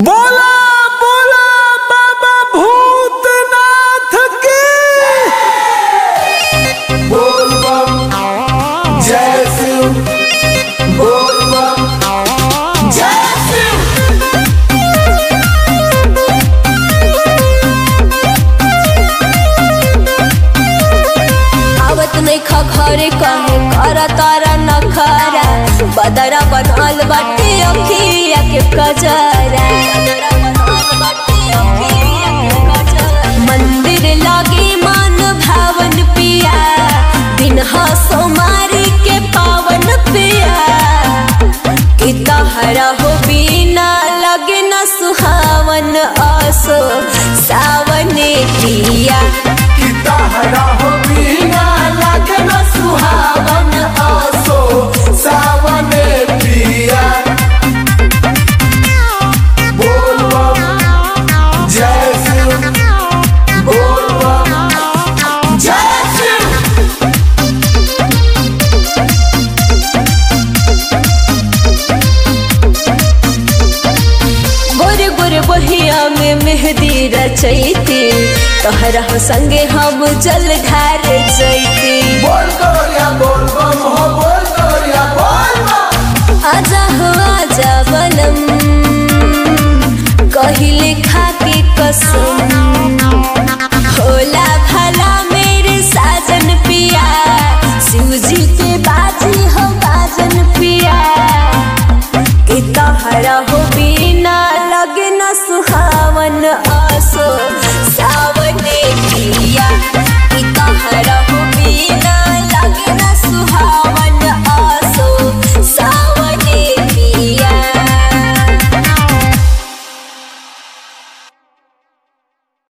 बोला बोला बाबा भूतनाथ की बोल बम जय शिव बोल बम जय शिव आवत नहीं खा घरे कहे करा तारा न खरा बदरा बनल बाटे अखिया के कजरा मंदिर लागे मान भावन पिया दिन सोमारी के पावन पिया कि तहरा हो बिना लगे न सुहावन आसो सावने पिया कि तहरा हो बिना लगन सुहावन आसो सावने पिया बोल बम जय शिव बोल बम जय शिव गोरे गोरे बहिया में मेहंदी रचैती तोहरा हो संगे हम जल ढार जैती बोल करिया बोल बम हो बोल करिया बोल बम आजा हो आजा बनम